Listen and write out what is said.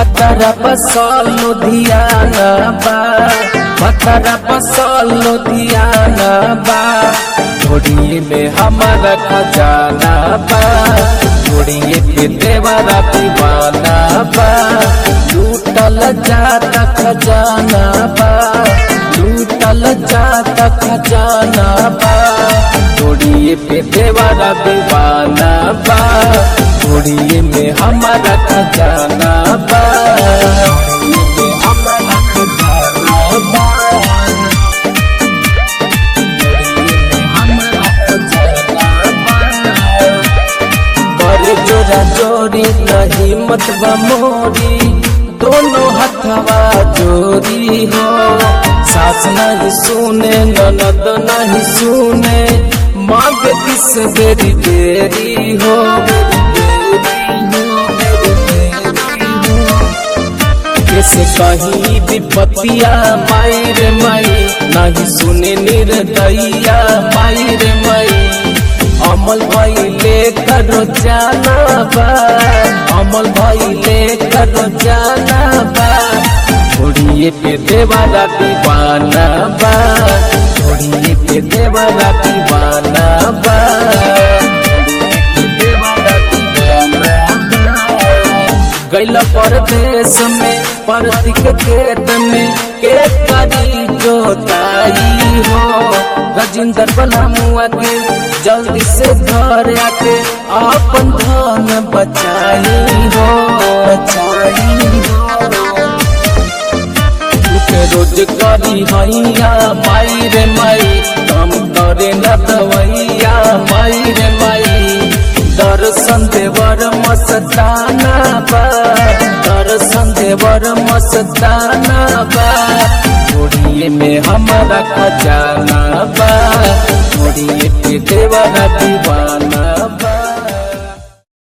भतरा बसल लुधियाना बा भतरा बसल लुधियाना बा घोड़िए में हमारा खजाना बा घोड़िए पे देवरा दीवाना बा लूटल जाता खजाना बा लूटल जाता खजाना बा घोड़िए पे देवरा दीवाना बा घोड़िए में हमारा खजाना बा घोड़िए में हमारा खजाना बा करे जोरा जोरी नहीं मतबा मोरी दोनों हथवा जोरी हो सास नहीं सुने ननद नहीं सुने मांग किस देरी देरी हो कैसे कहीं विपतिया माई रे माई नहीं सुने निर्दया माई रे माई अमल भाई ले करो जाना बा अमल भाई ले करो जाना बा घोड़िए पे देवाला दीवाना बा घोड़िए पे देवाला दीवाना बा देवाला दीवाना बा। गैल परदेश में परतिक खेत में के करी जोताई हो रजिंदर बना मुआ के जल्दी से घर आके अपन धन बचाई हो बचाई हो के रोज करी हैया माई रे माई काम करे न दवैया माई रे माई दर्शन देवर मस्ताना बा दर्शन देवर मस्ताना बा घोड़िए में हमारा खजाना बा घोड़िए पे देवर दीवाना